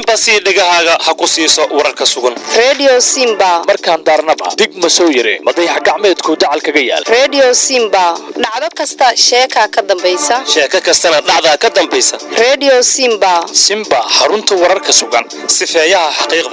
marba sii dhegahaaga ha ku siiso wararka sugan redio simba markaan daarnaba dig ma soo yare madayax gacmeedku dacal kaga yaal redio simba dhacdo kasta sheekaa ka dambaysa sheeko kastana dhacdaa ka dambaysa redio simba simba xarunta wararka sugan sifeeyaha xaqiiqda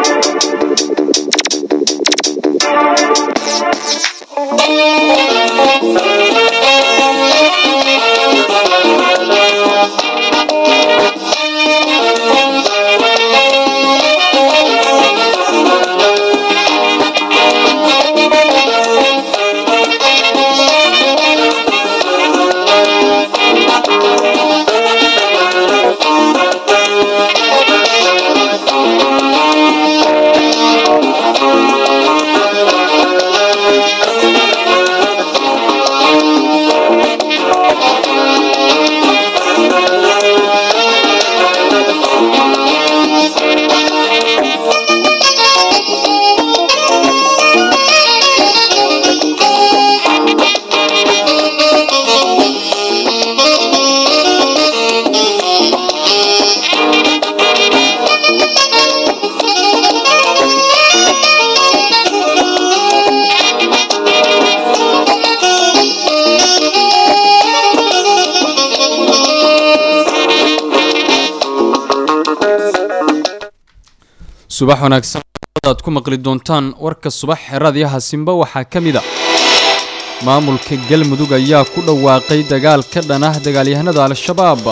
subax wanaagsan aad ku maqli doontaan warka subax xeradiyaha simba waxaa ka mid a maamulka galmudug ayaa ku dhawaaqay dagaal ka dhan ah dagaalyahanada al-shabaab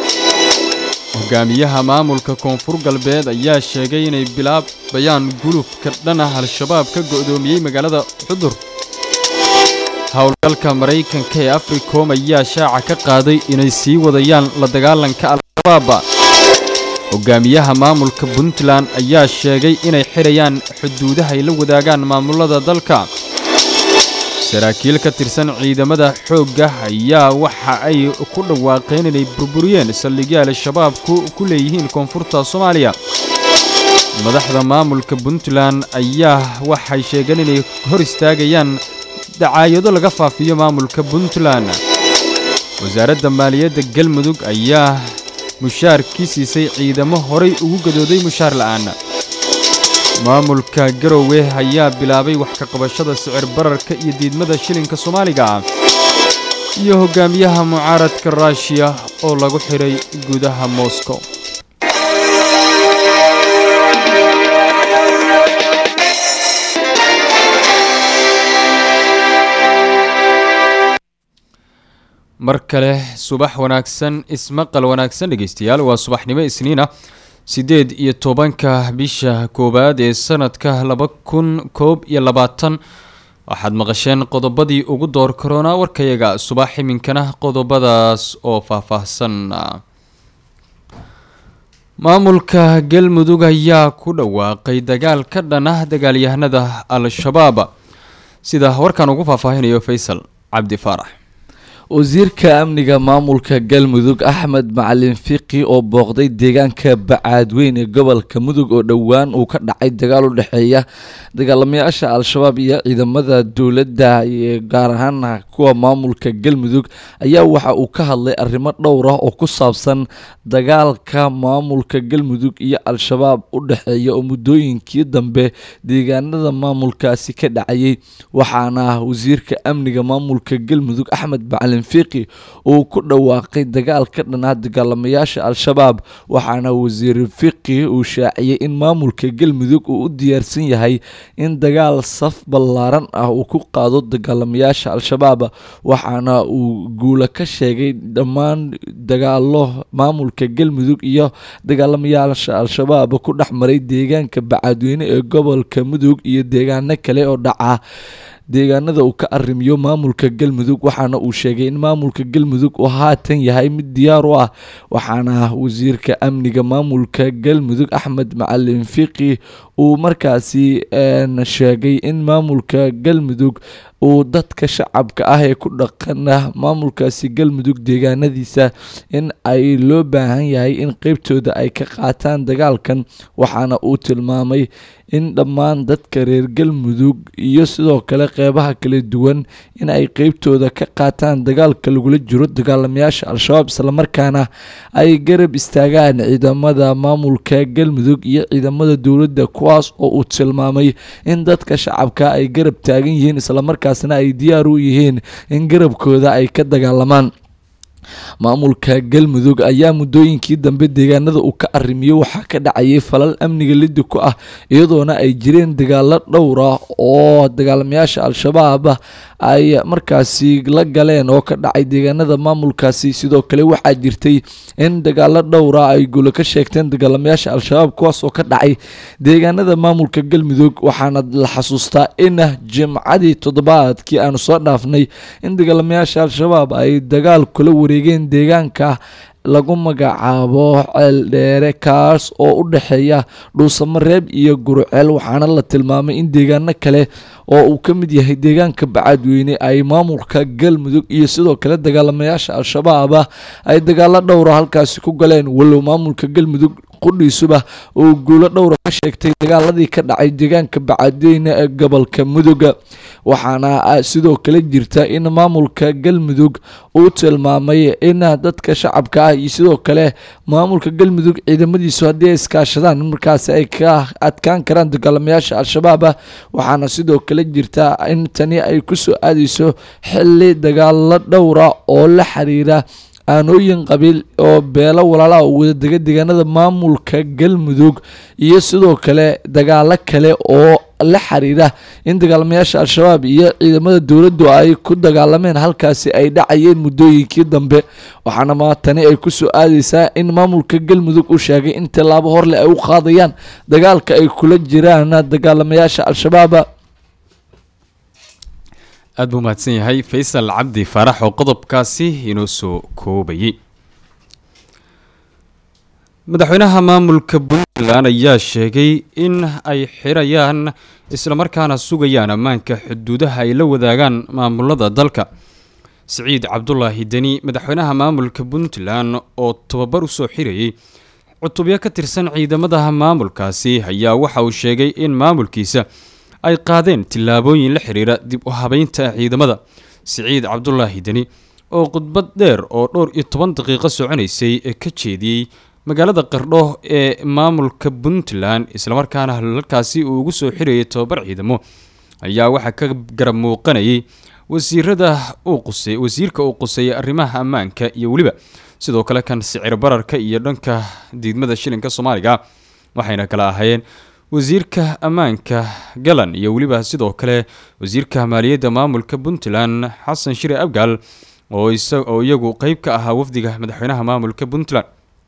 hogaamiyaha maamulka koonfur galbeed ayaa sheegay inay bilaabayaan gulufka dhan ah al-shabaab ka go'doomiyey magaalada xudur howlgalka maraykanka ee africom ayaa shaaca ka qaaday inay sii wadayaan la dagaalanka al-shabaab hogaamiyaha maamulka puntland ayaa sheegay inay xidhayaan xuduudaha ay la wadaagaan maamulada dalka saraakiil ka tirsan ciidamada xoogga ayaa waxa ay ku dhawaaqeen inay burburiyeen saldhigyo al-shabaabku ku leeyihiin koonfurta soomaaliya madaxda maamulka puntland ayaa waxay sheegeen inay hor istaagayaan dacaayado laga faafiyo maamulka puntland wasaaradda maaliyadda galmudug ayaa mushaarkii siisay ciidamo horay ugu gadooday mushaar la'aan maamulka garowe ayaa bilaabay wax ka qabashada sicir bararka iyo diidmada shilinka soomaaliga ah iyo hogaamiyaha mucaaradka ruushiya oo lagu xidhay gudaha moscow mar kale subax wanaagsan ismaqal wanaagsan dhegeystayaal waa subaxnimo isniina siddeed iyo tobanka bisha koowaad ee sanadka laba kun koob iyo labaatan waxaad maqasheen qodobadii ugu door karoona warkayaga subax iminkana qodobadaas oo faahfaahsan maamulka galmudug ayaa ku dhawaaqay dagaal ka dhan ah dagaalyahanada al-shabaab sida warkan ugu faahfaahinayo faysal cabdi faarax wasiirka amniga maamulka galmudug axmed macalin fiqi oo booqday deegaanka bacaadweyn ee gobolka mudug oo dhowaan uu ka dhacay dagaal u dhexeeya dagaalamayaasha al-shabaab iyo ciidamada dowladda gaar ahaana kuwa maamulka galmudug ayaa waxa uu ka hadlay arrimo dhowr ah oo ku saabsan dagaalka maamulka galmudug iyo al-shabaab u dhexeeya oo muddooyinkii dambe deegaanada maamulkaasi ka dhacayay waxaana wasiirka amniga maamulka galmudug axmed macalin fiqi uu ku dhawaaqay dagaal ka dhanaa dagaalamayaasha al-shabaab waxaana wasiir fiqi uu shaaciyey in maamulka galmudug uu u diyaarsan yahay in dagaal saf ballaaran ah uu ku qaado dagaalamayaasha al-shabaab waxaana uu guula ka sheegay dhammaan dagaalo maamulka galmudug iyo dagaalamayaasha al-shabaab ku dhex maray deegaanka bacaadweyne ee gobolka mudug iyo deegaano kale oo dhaca deegaanada uu ka arrimiyo maamulka galmudug waxaana uu sheegay in maamulka galmudug uu haatan yahay mid diyaar u ah waxaana wasiirka amniga maamulka galmudug axmed macalin fiqi uu markaasi sheegay in maamulka galmudug uu dadka shacabka ah ee ku dhaqana maamulkaasi galmudug deegaanadiisa in ay loo baahan yahay in qeybtooda ay ka qaataan dagaalkan waxaana uu tilmaamay in dhammaan dadka reer galmudug iyo sidoo kale qeybaha kala duwan in ay qeybtooda ka qaataan dagaalka lagula jiro dagaalamayaasha al-shabaab islamarkaana ay garab istaagaan ciidamada maamulka galmudug iyo ciidamada dowladda kuwaas oo uu tilmaamay in dadka shacabka ay garab taagan yihiin islamarkaasna ay diyaar u yihiin in garabkooda ay ka dagaalamaan maamulka galmudug ayaa muddooyinkii dambe deegaanada uu ka arimiyo waxaa ka dhacayay falal amniga lidi ku ah iyadoona ay jireen dagaalo dhowr ah oo dagaalamayaasha al-shabaab ay markaasi la galeen oo ka dhacay deegaanada maamulkaasi sidoo kale waxaa jirtay in dagaalo dhowra ay guulo ka sheegteen dagaalamayaasha al-shabaab kuwaas oo ka dhacay deegaanada maamulka galmudug waxaana la xasuustaa in jimcadii toddobaadkii aanu soo dhaafnay in dagaalamayaasha al-shabaab ay dagaal kula wareegeen deegaanka lagu magacaabo ceeldheere kaas oo u dhexeeya dhuusamareeb iyo guruceel waxaana la tilmaamay in deegaano kale oo uu ka mid yahay deegaanka bacadweyne ay maamulka galmudug iyo sidoo kale dagaalamayaasha al-shabaab ay dagaalo dhowra halkaasi ku galeen walow maamulka galmudug qudhiisuba uu guulo dhowra ka sheegtay dagaaladii ka dhacay deegaanka bacadweyne ee gobolka mudug waxaana sidoo kale jirta in maamulka galmudug uu tilmaamay in dadka shacabka ah iyo sidoo kale maamulka galmudug ciidamadiisu haddii ay iskaashadaan in markaasi ay ka adkaan karaan dagaalamayaasha al-shabaab waxaana sidoo kale jirta in tani ay kusoo aadeyso xili dagaalo dhowra oo la xiriira aanooyin qabiil oo beelo walaalaha oo wadadega deegaanada maamulka galmudug iyo sidoo kale dagaalo kale oo la xiriira in dagaalamayaasha al-shabaab iyo ciidamada dowladdu ay ku dagaalameen halkaasi ay dhacayeen muddooyinkii dambe waxaana maatani ay kusoo aadeysaa in maamulka galmudug uu sheegay in tallaabo horleh ay u qaadayaan dagaalka ay kula jiraan dagaalamayaasha al-shabaab aad buu mahadsan yahay faysal cabdi faarax oo qodobkaasi inoo soo koobayay madaxweynaha maamulka puntland ayaa sheegay in ay xirayaan islamarkaana sugayaan ammaanka xuduudaha ay la wadaagaan maamulada dalka siciid cabdulaahi deni madaxweynaha maamulka puntland oo tababar usoo xirayay cutubyo ka tirsan ciidamada maamulkaasi ayaa waxa uu sheegay in maamulkiisa ay qaadeen tillaabooyin la xiriira dib u habeynta ciidamada siciid cabdulaahi deni oo khudbad dheer oo dhowr iyo toban daqiiqo soconaysay ee ka jeediyey magaalada qardho ee maamulka puntland islamarkaana halkaasi uu ugu soo xirayay tobabar ciidamo ayaa waxaa ka garab muuqanayay wasiirada uu qusay wasiirka uu quseeyay arrimaha ammaanka iyo weliba sidoo kale kan sicir bararka iyo dhanka diidmada shilinka soomaaliga waxayna kala ahaayeen wasiirka ammaanka galan iyo weliba sidoo kale wasiirka maaliyadda maamulka puntland xasan shire abgaal oo iyagu qeyb ka ahaa wafdiga madaxweynaha maamulka puntland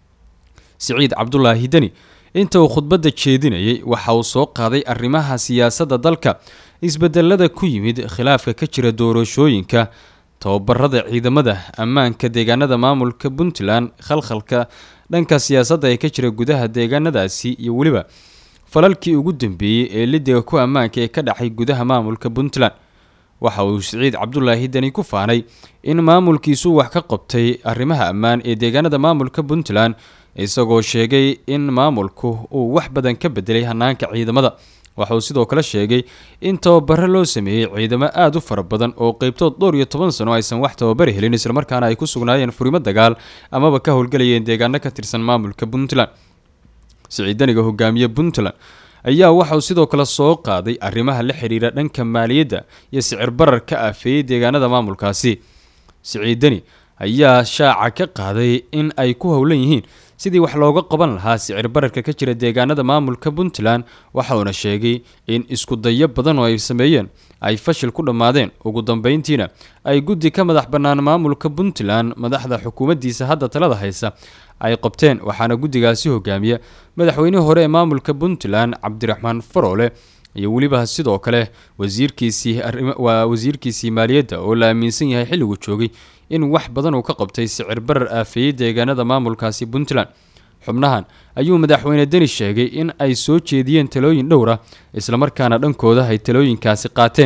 siciid cabdulaahi deni inta uu khudbadda jeedinayay waxa uu soo qaaday arrimaha siyaasadda dalka isbedelada ku yimid khilaafka ka jira doorashooyinka tababarada ciidamada ammaanka deegaanada maamulka puntland khalkhalka dhanka siyaasadda ee ka jira gudaha deegaanadaasi iyo weliba falalkii ugu dambeeyey ee lidiga ku ammaanka ee ka dhacay gudaha maamulka puntland waxa uu siciid cabdulaahi deni ku faanay in maamulkiisu wax ka qabtay arrimaha ammaan ee deegaanada maamulka puntland isagoo sheegay in maamulku uu wax badan ka bedelay hanaanka ciidamada waxa uu sidoo kale sheegay in tababaro loo sameeyey ciidamo aada u fara badan oo qeybtood dhowr iyo toban sano aysan wax tababari helin islamarkaana ay ku sugnaayeen furimo dagaal amaba ka howlgalayeen deegaano ka tirsan maamulka puntland siciidaniga hogaamiye puntland ayaa waxauu sidoo kale soo qaaday arrimaha la xiriira dhanka maaliyadda iyo sicir barar ka aafeeyey deegaanada maamulkaasi siciidani ayaa shaaca ka qaaday in ay ku howlan yihiin sidii wax looga qaban lahaa sicir bararka ka jira deegaanada maamulka puntland waxauna sheegay in isku dayo badan oo ay sameeyeen ay fashil ku dhammaadeen ugu dambeyntiina ay guddi ka madax bannaan maamulka puntland madaxda xukuumaddiisa hadda talada haysa ay qabteen waxaana guddigaasi hogaamiya madaxweynihii hore ee maamulka puntland cabdiraxmaan faroole iyo weliba sidoo kale wasiirkiisii waa wasiirkiisii maaliyadda oo la aaminsan yahay xilligu joogay in wax badan uu ka qabtay sicir barar aafeeyey deegaanada maamulkaasi puntland xubnahan ayuu madaxweyne deni sheegay in ay soo jeediyeen talooyin dhowra islamarkaana dhankooda ay talooyinkaasi qaateen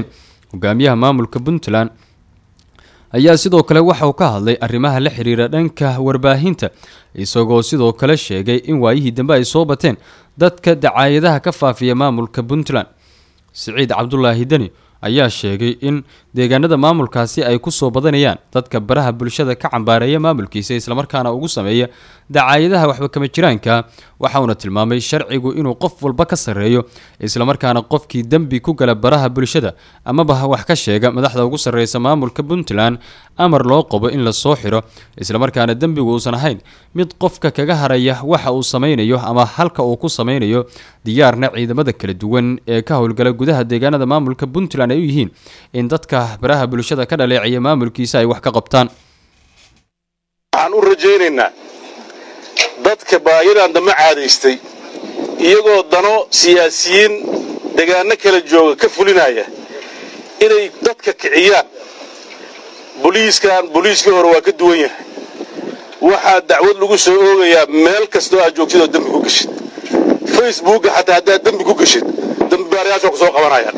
hogaamiyaha maamulka puntland ayaa sidoo kale waxa uu ka hadlay arrimaha la xiriira dhanka warbaahinta isagoo sidoo kale sheegay in waayihii dambe ay soo bateen dadka dacaayadaha ka faafiya maamulka puntland siciid cabdulaahi deni ayaa sheegay in deegaanada maamulkaasi ay ku soo badanayaan dadka baraha bulshada ka cambaareeya maamulkiisa islamarkaana ugu sameeya dacaayadaha waxba kama jiraanka waxauna tilmaamay sharcigu inuu qof walba ka sarreeyo islamarkaana qofkii dembi ku gala baraha bulshada amaba wax ka sheega madaxda ugu sarreysa maamulka puntland amar loo qabo in lasoo xiro islamarkaana dembigu uusan ahayn mid qofka kaga haraya waxa uu sameynayo ama halka uu ku sameynayo diyaarna ciidamada kala duwan ee ka howlgala gudaha deegaanada maamulka puntland ay u yihiin in dadka baraha bulshada ka dhaleecaya maamulkiisa ay wax ka qabtaan waxaan u rajaynaynaa dadka baayadan dambe caadaystay iyagoo dano siyaasiyiin degaano kala jooga ka fulinaya inay dadka kiciyaan boliiskan boliiskii hore waa ka duwan yahay waxaa dacwad lagu soo oogayaa meel kastoo aad joogtid oo dembi ku geshid facebookga xataa haddaad dembi ku geshid dembibaarayaasha ku soo qabanayaan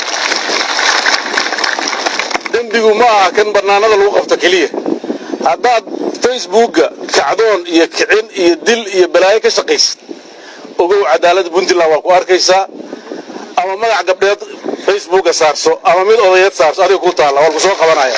dembigu ma aha kan bannaanada lagu qabto keliya haddaad facebookga kacdoon iyo kicin iyo dil iyo balaayo ka shaqaysid ogow cadaaladda puntland waa ku arkaysaa ama magac gabdheed facebookga saarso ama mid odayeed saarso adiga ku taalla waa ku soo qabanaya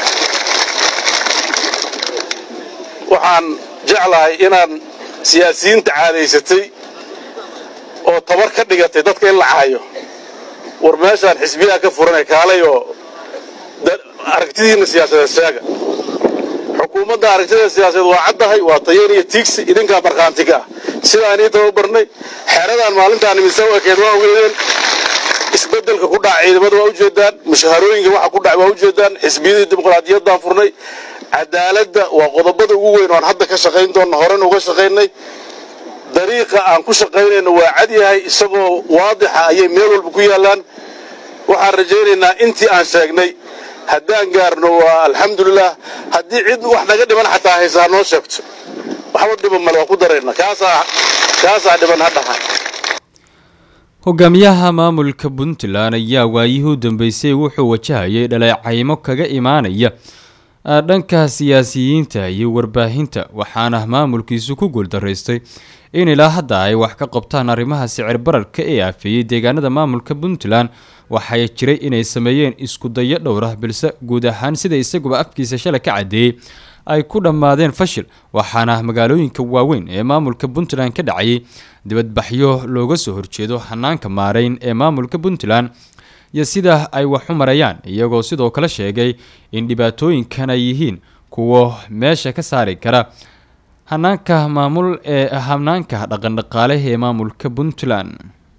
waxaan jeclahay inaan siyaasiyiinta caadaysatay oo tabar ka dhigatay dadka in la cahayo war meeshaan xisbiyaha ka furanay kaalayoo aragtidiinna siyaasadeed sheega xukuumadda aragtida siyaasadeed waa caddahay waa tayeen iyo tiigsi idinkaa markhaantiga ah sidaan ii tababarnay xeeradan maalintaan imisa u ekeed waa ogeedeen isbeddelka ku dhaca ciidamada waa ujeedaan mushaharooyinka waxa ku dhaca waa ujeedaan xisbiyadii dimuqraadiyaddaan furnay cadaaladda waa qodobada ugu weyn oan hadda ka shaqayn doonna horena uga shaqaynay dariiqa aan ku shaqaynayno waa cad yahay isagoo waadixa ayay meel walba ku yaallaan waxaan rajaynaynaa intii aan sheegnay haddaan gaarno waa alxamdulilah haddii cid wax naga dhiman xataa haysaa noo sheegto waxba dhiban male waa ku darayna kaasaa kaasaa dhiban ha dhaha hogaamiyaha maamulka puntland ayaa waayihii u dambeysay wuxuu wajahayay dhaleecaymo kaga imaanaya dhanka siyaasiyiinta iyo warbaahinta waxaana maamulkiisu ku guuldaraystay in ilaa hadda ay wax ka qabtaan arrimaha sicir bararka ee aafeeyey deegaanada maamulka puntland waxay jiray inay sameeyeen isku dayo dhowra balse guud ahaan sida isaguba afkiisa shalay ka caddeeyey ay ku dhammaadeen fashil waxaana magaalooyinka waaweyn ee maamulka puntland ka dhacayay dibadbaxyo looga soo horjeedo hanaanka maareyn ee maamulka puntland iyo sida ay wax u marayaan iyagoo sidoo kale sheegay in dhibaatooyinkan ay yihiin kuwo meesha ka saari kara hanaanka maamul ee hanaanka dhaqandhaqaale ee maamulka puntland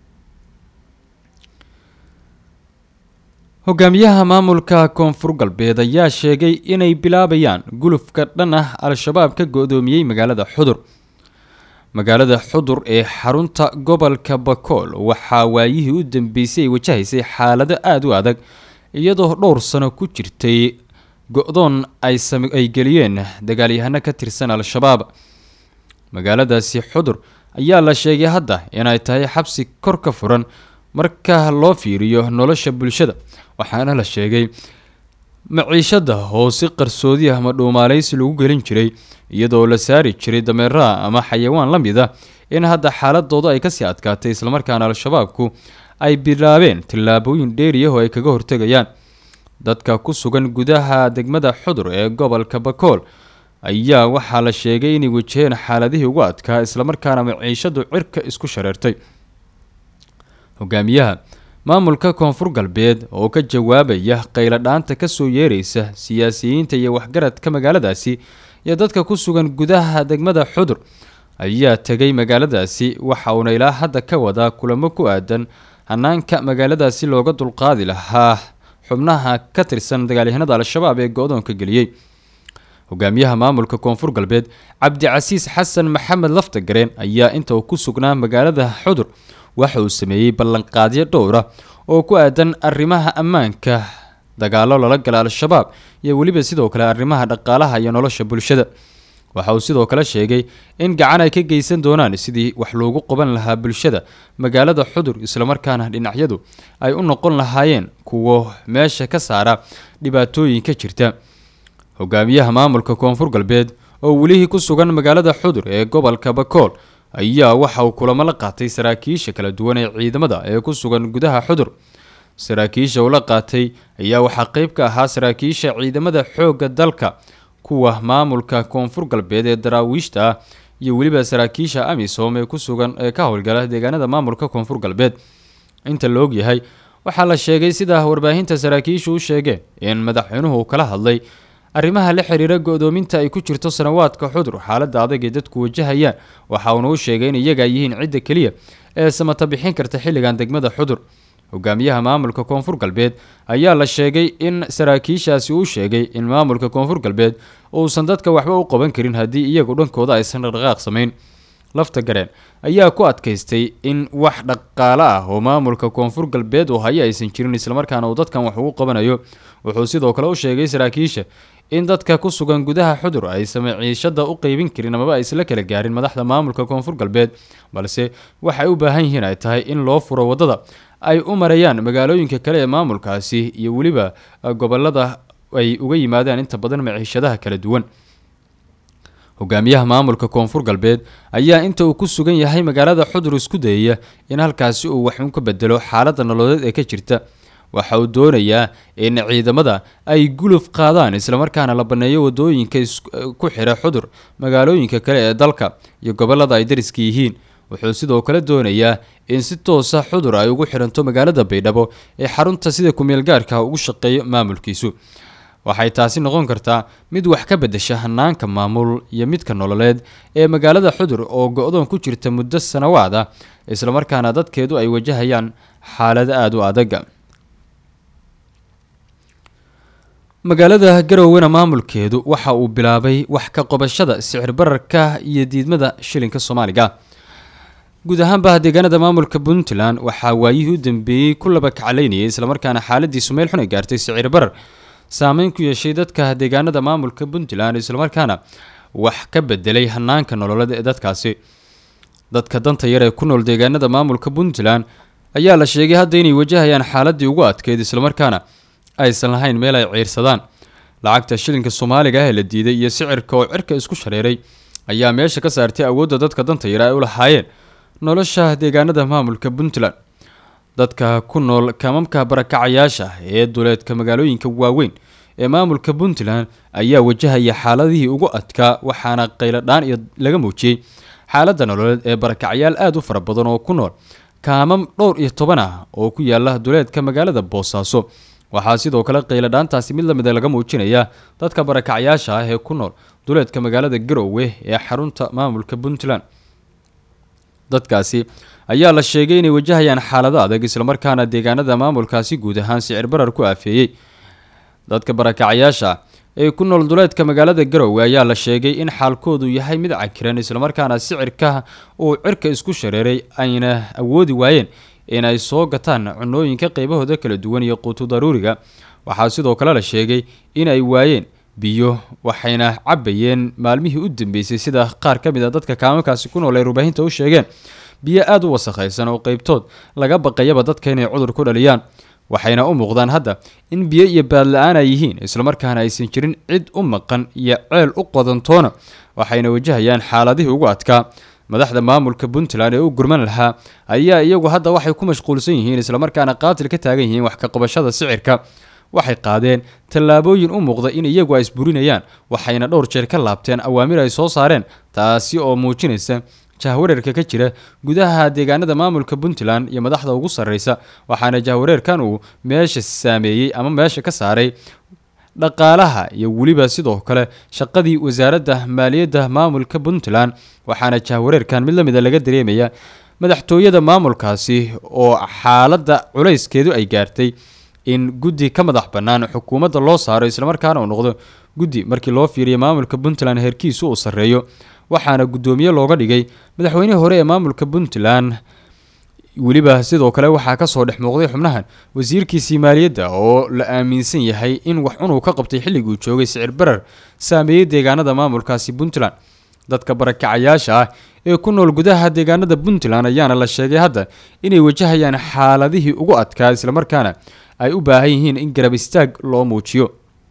hogaamiyaha maamulka koonfur galbeed ayaa sheegay inay bilaabayaan gulufka dhan ah al-shabaab ka go-doomiyey magaalada xudur magaalada xudur ee xarunta gobolka bakool waxaa waayihii u dambeysay ay wajahaysay xaalado aada u adag iyadoo dhowr sano ku jirtay go-doon ay geliyeen dagaalyahano ka tirsan al-shabaab magaaladaasi xudur ayaa la sheegay hadda inay tahay xabsi kor ka furan marka loo fiiriyo nolosha bulshada waxaana la sheegay maciishada oo si qarsoodi ah ama dhuumaaleysi lagu gelin jiray iyadoo la saari jiray dameeraha ama xayawaan la mid ah in hadda xaaladooda ay kasii adkaatay islamarkaana al-shabaabku ay bilaabeen tillaabooyin dheeri ah oo ay kaga hortegayaan dadka ku sugan gudaha degmada xudur ee gobolka bakool ayaa waxaa la sheegay inay wajaheen xaaladihii ugu adkaa islamarkaana maciishadu cirka isku shareertay hogaamiyaha maamulka koonfur galbeed oo ka jawaabaya qayladhaanta kasoo yeereysa siyaasiyiinta iyo waxgaradka magaaladaasi iyo dadka ku sugan gudaha degmada xudur ayaa tegay magaaladaasi waxa uuna ilaa hadda ka wadaa kulamo ku aadan hanaanka magaaladaasi looga dulqaadi lahaa xubnaha ka tirsan dagaalyahanada al-shabaab ee go-doonka geliyey hogaamiyaha maamulka koonfur galbeed cabdicasiis xasan maxamed laftagareen ayaa inta uu ku sugnaa magaalada xudur waxa uu sameeyey ballanqaadyo dhowra oo ku aadan arrimaha ammaanka dagaalo lala gala al-shabaab iyo weliba sidoo kale arrimaha dhaqaalaha iyo nolosha bulshada waxa uu sidoo kale sheegay in gacan ay ka geysan doonaan sidii wax loogu qaban lahaa bulshada magaalada xudur islamarkaana dhinacyadu ay u noqon lahaayeen kuwo meesha ka saara dhibaatooyinka jirta hogaamiyaha maamulka koonfur galbeed oo welihii ku sugan magaalada xudur ee gobolka bakool ayaa waxa uu kulamo la qaatay saraakiisha kala duwan ee ciidamada ee ku sugan gudaha xudur saraakiisha uu la qaatay ayaa waxaa qeyb ka ahaa saraakiisha ciidamada xoogga dalka kuwa maamulka koonfur galbeed ee daraawiishta ah iyo weliba saraakiisha amisom ee ku sugan ee ka howlgala deegaanada maamulka koonfur galbeed inta la og yahay waxaa la sheegay sida warbaahinta saraakiishu u sheegeen in madaxweynuhu kala hadlay arrimaha la xiriira go-doominta ay ku jirto sanawaadka xudur xaaladda adag ee dadku wajahayaan waxa uuna u sheegay in iyaga ay yihiin cidda keliya ee samata bixin karta xilligan degmada xudur hogaamiyaha maamulka koonfur galbeed ayaa la sheegay in saraakiishaasi uu sheegay in maamulka koonfur galbeed uusan dadka waxba u qaban karin haddii iyagu dhankooda aysan dhaqdhaqaaq samayn lafta gareen ayaa ku adkaystay in wax dhaqaale ah oo maamulka koonfur galbeed uu hayo aysan jirin islamarkaana uu dadkan wax ugu qabanayo wuxuu sidoo kale u sheegay saraakiisha in dadka ku sugan gudaha xudur aysan maciishada u qeybin karin amaba isla kala gaarin madaxda maamulka koonfur galbeed balse waxay u baahan yihiin ay tahay in loo furo wadada ay u marayaan magaalooyinka kale ee maamulkaasi iyo weliba gobolada ay uga yimaadaan inta badan maciishadaha kala duwan hogaamiyaha maamulka koonfur galbeed ayaa inta uu ku sugan yahay magaalada xudur isku dayaya in halkaasi uu wax un ka bedelo xaaladda nololeed ee ka jirta waxa uu doonayaa in ciidamada ay guluf qaadaan islamarkaana la banneeyo wadooyinka ku xira xudur magaalooyinka kale ee dalka iyo gobolada ay dariska yihiin wuxuu sidoo kale doonayaa in si toosa xudur ay ugu xiranto magaalada baydhabo ee xarunta sida kumeel gaarka ugu shaqeeyo maamulkiisu waxay taasi noqon kartaa mid wax ka bedesha hanaanka maamul iyo midka nololeed ee magaalada xudur oo go-doon ku jirta muddo sanawaad ah islamarkaana dadkeedu ay wajahayaan xaalado aada u adaga magaalada garowena maamulkeedu waxa uu bilaabay wax ka qobashada sicir bararka iyo diidmada shilinka soomaaliga guud ahaanba deegaanada maamulka puntland waxaa waayihii u dambeeyey ku laba kacalaynayay islamarkaana xaaladiisu meel xun ay gaartay sicir barar saameyn ku yeeshay dadka deegaanada maamulka puntland islamarkaana wax ka bedelay hanaanka nololeed ee dadkaasi dadka danta yar ee ku nool deegaanada maamulka puntland ayaa la sheegay hadda inay wajahayaan xaaladii ugu adkeyd islamarkaana aysan lahayn meel ay ciirsadaan lacagta shilinka soomaaliga ah ee la diiday iyo sicirka oo cirka isku shareeray ayaa meesha ka saartay awoodda dadka danta yar ay u lahaayeen nolosha deegaanada maamulka puntland dadka ku nool kaamamka barakacayaasha ee duleedka magaalooyinka waaweyn ee maamulka puntland ayaa wajahaya xaaladihii ugu adkaa waxaana qayladhaan iyo laga muujiyey xaaladda nololeed ee barakacyaal aada u fara badan oo ku nool kaamam dhowr iyo toban ah oo ku yaala duleedka magaalada boosaaso waxaa sidoo kale qayladhaantaasi mid lamida laga muujinaya dadka barakacyaasha ah ee ku nool duleedka magaalada garowe ee xarunta maamulka puntland dadkaasi ayaa la sheegay inay wajahayaan xaalado adag islamarkaana deegaanada maamulkaasi guud ahaan sicir barar ku aafeeyey dadka barakacyaasha ee ku nool duleedka magaalada garowe ayaa la sheegay in xaalkoodu yahay mid cakiran islamarkaana sicirka uu cirka isku shareeray ayna awoodi waayeen in ay soo gataan cunooyinka qeybahooda kala duwan iyo quutu daruuriga waxaa sidoo kale la sheegay in ay waayeen biyo waxayna cabayeen maalmihii u dambeysay sida qaar ka mid a dadka kaamamkaasi ku nool ay rubaahinta u sheegeen biyo aada u wasakhaysan oo qeybtood laga baqayaba dadka inay cudur ku dhaliyaan waxayna u muuqdaan hadda in biyo iyo baadla-aan ay yihiin islamarkaana aysan jirin cid u maqan iyo ceel u qodantoona waxayna wajahayaan xaaladihii ugu adkaa madaxda maamulka puntland ee u gurman lahaa ayaa iyagu hadda waxay ku mashquulsan yihiin islamarkaana qaatil ka taagan yihiin wax ka qabashada sicirka waxay qaadeen tallaabooyin u muuqda in iyagu ay isburinayaan waxayna dhowr jeer ka laabteen awaamir ay soo saareen taasi oo muujinaysa jahwareerka ka jira gudaha deegaanada maamulka puntland iyo madaxda ugu sarreysa waxaana jahwareerkan uu meesha saameeyey ama meesha ka saaray dhaqaalaha iyo weliba sidoo kale shaqadii wasaaradda maaliyadda maamulka puntland waxaana jahwareerkan mid lamida laga dareemaya madaxtooyada maamulkaasi oo xaaladda culayskeedu ay gaartay in guddi ka madax bannaan xukuumadda loo saaro islamarkaana uu noqdo guddi markii loo fiiriyo maamulka puntland heerkiisu uu sarreeyo waxaana guddoomiye looga dhigay madaxweynihii hore ee maamulka puntland weliba sidoo kale waxaa kasoo dhex muuqday xubnahan wasiirkiisii maaliyadda oo la aaminsan yahay in wax cunuu ka qabtay xilliguu joogay sicir barar saameeyey deegaanada maamulkaasi puntland dadka barakacayaasha ah ee ku nool gudaha deegaanada puntland ayaana la sheegay hadda inay wajahayaan xaaladihii ugu adkaa islamarkaana ay u baahan yihiin in garab istaag loo muujiyo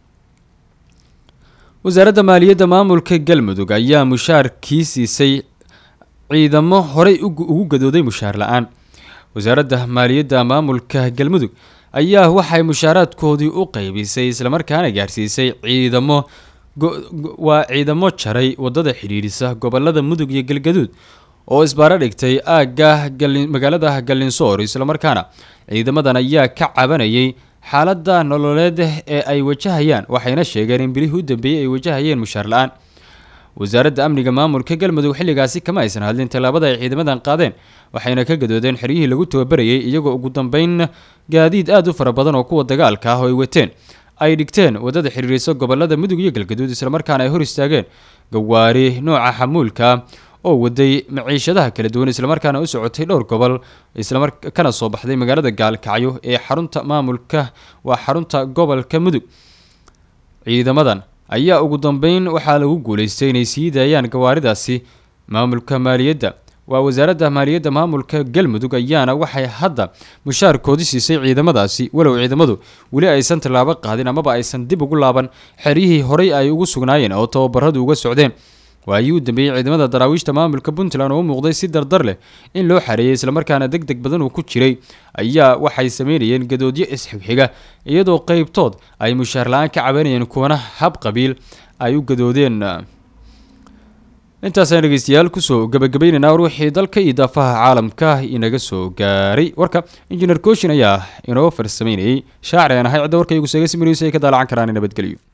wasaaradda maaliyadda maamulka galmudug ayaa mushaarkii siisay ciidamo horey ugu gadooday mushaar la-aan wasaaradda maaliyadda maamulka galmudug ayaa waxay mushaaraadkoodii u qeybisay islamarkaana gaarsiisay ciidamo waa ciidamo jaray wadada xidhiidhisa gobolada mudug iyo galgaduud oo isbaaro dhigtay aagga magaalada galinsoor islamarkaana ciidamadan ayaa ka cabanayay xaalada nololeed ee ay wajahayaan waxayna sheegeen in bilihii u dambeeyey ay wajahayeen mushaar la-aan wasaaradda amniga maamulka galmudug xilligaasi kama aysan hadlin tallaabada ay ciidamadan qaadeen waxayna ka gadoodeen xeryihii lagu tababarayay iyagoo ugu dambeyn gaadiid aada u fara badan oo kuwa dagaalka ah oo ay wateen ay dhigteen wadada xiriirisa gobolada mudug iyo galgaduud islamarkaana ay hor istaageen gawaari nooca xamuulka oo waday maciishadaha kala duwan islamarkaana u socotay dhowr gobol islamar kana soo baxday magaalada gaalkacyo ee xarunta maamulka waa xarunta gobolka mudug ciidamadan ayaa ugu dambeyn waxaa lagu guuleystay inay sii daayaan gawaaridaasi maamulka maaliyadda waa wasaaradda maaliyadda maamulka galmudug ayaana waxay hadda mushaarkoodii siisay ciidamadaasi walow ciidamadu weli aysan tallaabo qaadin amaba aysan dib ugu laaban xeryihii horey ay ugu sugnaayeen oo tababaradu uga socdeen waayii u dambeeyey ciidamada daraawiishta maamulka puntland oo u muuqday si dardar leh in loo xareeyay islamarkaana deg deg badan uu ku jiray ayaa waxay sameynayeen gadoodyo isxigxiga iyadoo qeybtood ay mushaar la-aan ka cabanayeen kuwana hab qabiil ay u gadoodeen intaasaan dhegeystayaal kusoo gabagabaynaynaa war wixii dalka iyo daafaha caalamka inaga soo gaaray warka injineer kooshin ayaa inoo farsameynayay shaacir aan ahay cidda warka igu seega si mariisa ay ka daalacan karaan nabadgelyo